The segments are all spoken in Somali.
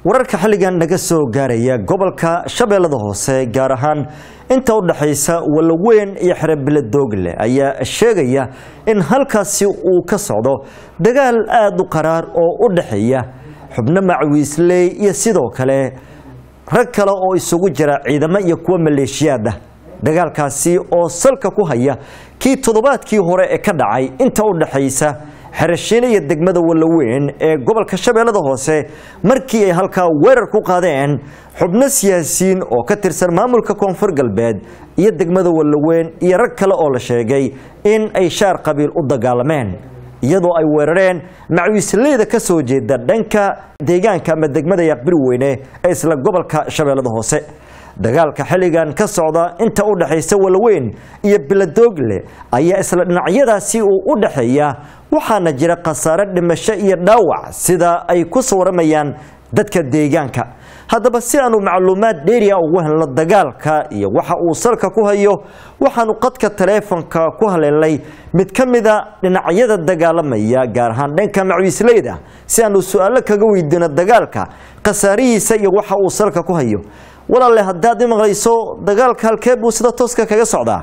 wararka xilligan naga soo gaaraya gobolka shabeellada hoose gaar ahaan inta u dhaxaysa walaweyn iyo xerebile doogle ayaa sheegaya in halkaasi uu ka socdo dagaal aada u qaraar oo u dhaxeeya xubno macwiisley iyo sidoo kale rag kale oo isugu jira ciidamo iyo kuwa maleeshiyaad ah dagaalkaasi oo salka ku haya kii toddobaadkii hore ee ka dhacay inta u dhaxaysa xerashiine iyo degmada walaweyn ee gobolka shabeellada hoose markii ay halkaa weerar ku qaadeen xubno siyaasiyiin oo ka tirsan maamulka koonfur galbeed iyo degmada walaweyn iyo rag kale oo la sheegay in ay shaar qabiil u dagaalameen iyadoo ay weerareen macwiisleyda ka soo jeeda dhanka deegaanka ama degmada yaqbiri weyne ee isla gobolka shabeellada hoose dagaalka xilligan ka socda inta u dhaxaysa walaweyn iyo biladoogle ayaa isla dhinacyadaasi uu u dhaxeeya waxaana jira khasaare dhimasho iyo dhaawac sida ay ku sawramayaan dadka deegaanka haddaba si aanu macluumaad dheeriya ugu helno dagaalka iyo waxa uu salka ku hayo waxaanu qadka taleefonka ku haleelnay mid ka mida dhinacyada dagaalamaya gaar ahaan dhanka macwiisleyda si aanu su-aalo kaga weydiino dagaalka khasaarihiisa iyo waxa uu salka ku hayo walaalle haddaad i maqlayso dagaalka halkee buu sida tooska kaga socdaa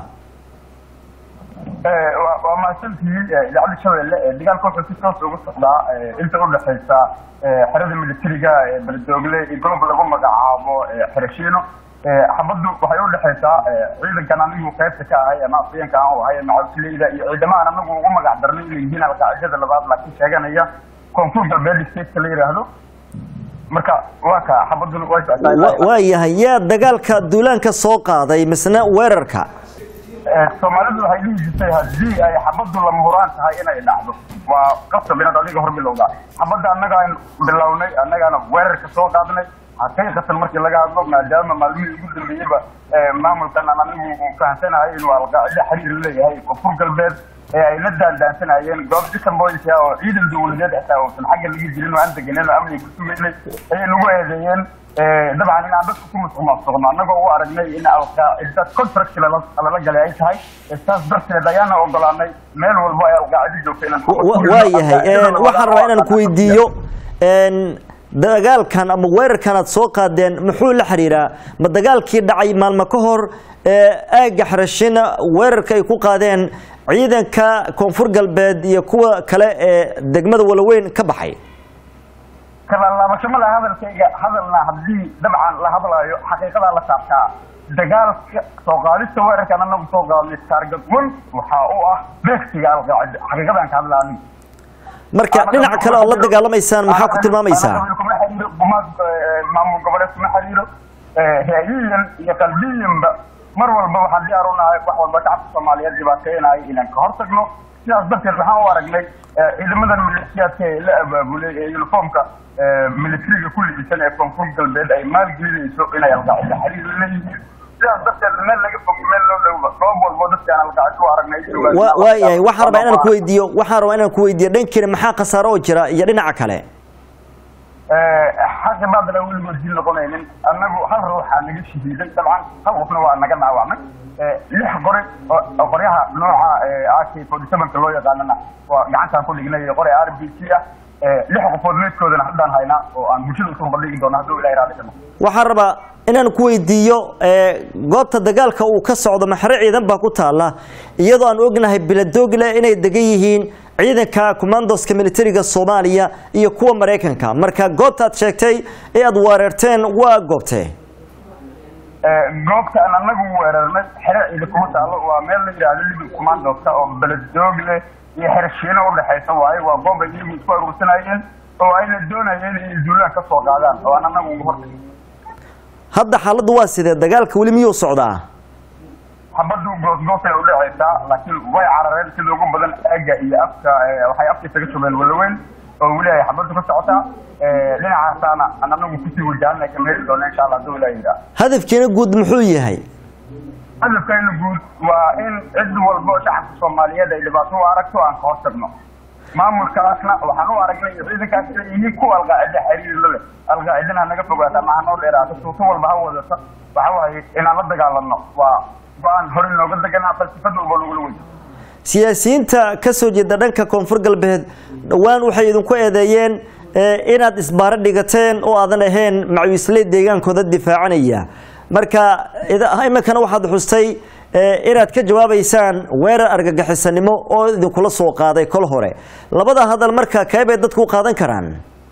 waa mahadsantihiin idaacadda shabeelle dagaalka wuxuu si toos uga socdaa inta u dhexaysa xerada militariga beledoogle iyo gobolka lagu magacaabo xerashiino xabaddu waxay u dhexaysaa ciidankan anigu qaybta ka ahay ama afayeenka aan u ahay macawisleyda iyo ciidamahan anagu ugu magac darnay inay yihiin alqaacidada labaad laakiin sheeganaya koonfur galbeed stateka la yidhaahdo marka waa ka xabaduna way socotaa waa yahay yaa dagaalka duulaanka soo qaaday misna weerarka soomaalidu waxay dhihi jirtay haddii ay xabaddu lama huraan tahay inay dhacdo waa qasab inaad adiga hor bilowdaa xabadda annagaan bilownay annagaana weerarka soo qaadnay xaqiiqatan markii laga hadlo maadaama maalmihii ugu dambeeyeyba maamulkan aan anigu fahamsanahay inuu alqaacida xiriir leeyahay koonfur galbeed ee ay la daandaansanayeen goob disan boys ah oo ciidan dawladeed xitaa uusan xagga laga jirin oo aan deganen oo amniga ku sugaynay ayay nagu eedeeyeen dabcan in aan dadka ku musuqmaasuqno annagoo u aragnay in alqaacida contract lala galay ay tahay saas darteed ayaana ogolaanay meel walbo ay alqaacida joogto inaan waa yahay waxaan rabaa inaan ku weydiiyo dagaalkan ama weerarkan aad soo qaadeen muxuu la xiriiraa ma dagaalkii dhacay maalmo ka hor aagga xarashina weerarka ay ku qaadeen ciidanka koonfur galbeed iyo kuwa kale ee degmada walaweyn ka baxay kalaalaabasho ma laha hadalkayga hadalna haddii dabcan la hadlaayo xaqiiqadaa la saabtaa dagaalka soo qaadista weerarkan anagu soo qaadnay target one waxa uu ah beegsiga alqaacida xaqiiqadaan ka hadla anigu marka dhinac kale oo la dagaalamaysaan maxaa ku tilmaamaysaa kuma xiriiro gumaad maamul goboleed kuma xiriiro ra'yiyan iyo qalbiyanba mar walba waxaan diyaar u nahay wax walba shacabka soomaaliyeed dhibaateynaya inaan ka hortagno sidaas darteed waxaan u aragnay ciidamadan milisiyaadka ee la abaabulay ee uniformka militariga ku libisan ee koonfur galbeed ay maalgelinayso inay alqaacida xiriir leeyihiin sidaas darteed meel laga fog meel loo dhowba goob walbo dadkaan alqaacida u aragnay waa yahay waxaan rabaa inaan ku weydiiyo waxaan rabaa inaan ku weydiiyo dhankiina maxaa khasaaro oo jira iyo dhinaca kale xaqi baadala weligood dil noqonaynin annagu hal ruuxaa naga shahiiday dabcan hal qofna waa naga dhaawacmay lix qori oo qoryaha nooca ak forty sevenka loo yaqaanana waa gacantaan ku dhignay qori r b c ah lix qofood meydkoodana haddaan haynaa oo aan bulshada usoo bandhigi doono hadduu ilahi raali kano waxaan rabaa inaan ku weydiiyo goobta dagaalka uu ka socdo maxre ciidan baa ku taala iyadoo aan ognahay biladoogle inay degan yihiin ciidanka commandoska militariga soomaaliya iyo kuwa maraykanka marka goobta aad sheegtay ee aad weerarteen waa goobtee goobta aan anagu weerarnay xere ciidan kuma taalo waa meel la yidhaahdo libin commandoska oo beledoogle iyo xerashiino udhexaysa waaye waa goob ay iyagu isku aruursanayeen oo ayna doonayeen inay duulaan ka soo qaadaan oo aan anagu uga hortagin hadda xaaladdu waa sidee dagaalka weli miyuu socdaa xabaddu goosgoosay udhexaysaa laakiin way carareen sida ugu badan aagga iyo afka waxay afka isaga shubeen walaweyn oo weli ay xabaddu ka socotaa dhinacaasaana aan anagu kusii wajahanay ka meeli doona insha allah hadduu ilaah yidhaah hadafkiina guud muxuu yahay hadafkayna guud waa in cid walbo shacabka soomaaliyeed ay dhibaato u aragto aan ka hortagno maamulkaasna waxaan u aragnay ciidankaas inay yihiin kuwa alqaacida xiriir la leh alqaacidana ha naga fogaata maha noo dheeraata suuto walba ha wadata waxa waaye inaan la dagaalano waa go-aan hore nooga deganaa falsafad walba nagula wey siyaasiyiinta ka soo jeeda dhanka koonfur galbeed dhowaan waxay idinku eedeeyeen inaad isbaaro dhigateen oo aadan ahayn macawiisley deegaankooda difaacanaya marka iminkana waxaad xustay inaad ka jawaabaysaan weerar argagixisanimo oo idinkula soo qaaday kol hore labada hadal marka keebay dadku u qaadan karaan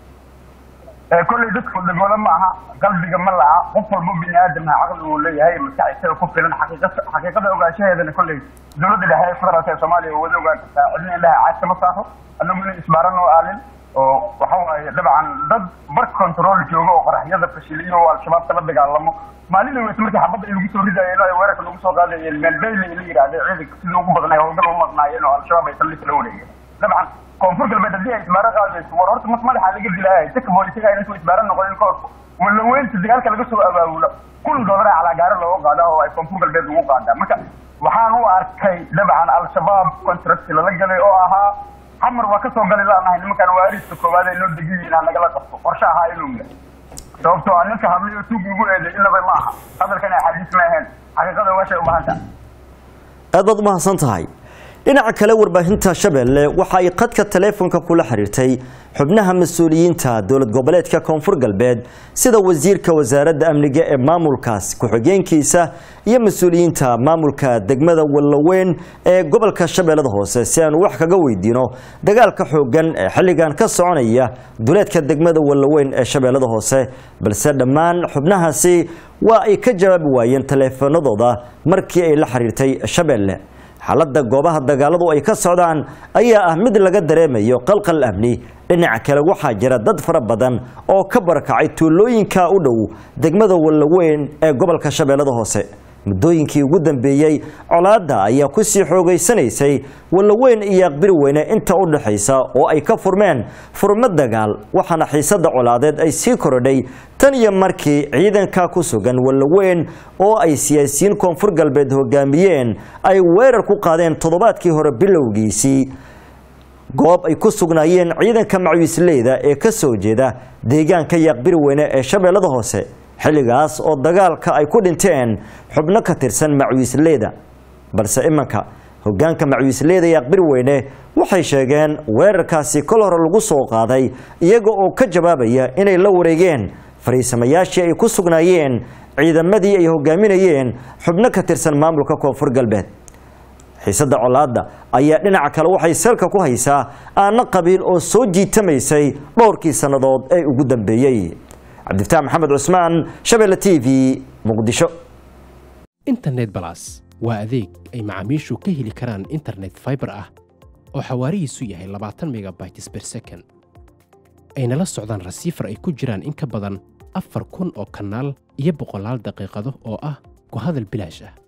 kolley dadku dhagooda ma aha qalbiga ma laha qof walbo bini aadamha caqli uu leeyahay maskaxisada ku filan xaqiiqada ogaanshaheedana kolley dowladda dhexe ee federaalka ee soomaaliya wada ogaan kartaa cidna indhaha caad kama saaro anagu inay isbaaran oo aalin oo waxa waaye dabcan dad bar control jooga oo qaraxyada fashiliyo oo al-shabaab kala dagaalamo maalin weys markii xabadda ay lagu soo ridayeen oo ay weerarka lagu soo qaadayeen meelbayli la yidhahdee ciidanka sidii ugu badnay howlgal u maqnaayeen oo al-shabaab ay saldhig la wareegeen dabcan koonfur galbeed haddii ay isbaaro qaadayso war horta mas madaxa laga dilaayay dadka boolisaga intuu isbaaro noqonin ka hor walaweynta dagaalka laga soo abaabulo kun doolar ee calaagaaro looga qaada oo ay koonfur galbeed ugu qaadaa marka waxaan u arkay dabcan al-shabaab contract lala galay oo ahaa xamar waa kasoo gali laanahay nimankaan waariska koowaad ay noo degan yihiin ha nagala qabto qorshe ahaa inuu yahay sababtoo ah ninka hadlay oo tuug igu eeday inaba ma aha hadalkan axaadiis ma ahayn xaqiiqada waashay u baahan tahay aad baad umahadsan tahay dhinaca kale warbaahinta shabeelle waxa ay qadka taleefonka kula xiriirtay xubnaha mas-uuliyiinta dowlad goboleedka koonfur galbeed sida wasiirka wasaaradda amniga ee maamulkaas ku-xigeenkiisa iyo mas-uuliyiinta maamulka degmada wallaweyn ee gobolka shabeellada hoose si aanu wax kaga weydiino dagaalka xoogan ee xilligan ka soconaya duleedka degmada wallaweyn ee shabeellada hoose balse dhammaan xubnahaasi waa ay ka jawaabi waayeen taleefanadooda markii ay la xiriirtay shabeelle xaaladda goobaha dagaaladu ay ka socdaan ayaa ah mid laga dareemayo qalqal amni dhinaca kale waxaa jira dad fara badan oo ka barakacay tuulooyinka u dhow degmada wallaweyn ee gobolka shabeellada hoose muddooyinkii ugu dambeeyey colaadda ayaa kusii xoogaysanaysay wallaweyn iyo aqbiri weyne inta u dhaxaysa oo ay ka furmeen furmo dagaal waxaana xiisadda colaadeed ay sii korodhay tan iyo markii ciidanka ku sugan wallaweyn oo ay siyaasiyiin koonfur galbeed hogaamiyeen ay weerar ku qaadeen toddobaadkii hore bilowgiisii goob ay ku sugnaayeen ciidanka macawiisleyda ee ka soo jeeda deegaanka yaqbiri weyne ee shabeellada hoose xilligaas oo dagaalka ay ku dhinteen xubno ka tirsan macawiisleyda balse imanka hogaanka macawiisleyda yaqbiri weyne waxay sheegeen weerarkaasi kol hore lagu soo qaaday iyaga oo ka jawaabaya inay la wareegeen fariisamayaashii ay ku sugnaayeen ciidamadii ay hogaaminayeen xubno ka tirsan maamulka koonfur galbeed xiisadda colaadda ayaa dhinaca kale waxay salka ku haysaa aana qabiil oo soo jiitamaysay dhowrkii sannadood ee ugu dambeeyey cabdifataax maxamed cusmaan shabeelle t v muqdisho internet balas waa adeeg ay macaamiishu ka heli karaan internet fiber ah oo xawaarihiisu yahay labaatan megabytes per second ayna la socdaan rasiifar ay ku jiraan in ka badan afar kun oo kanaal iyo boqolaal daqiiqado oo ah ku hadal bilaash ah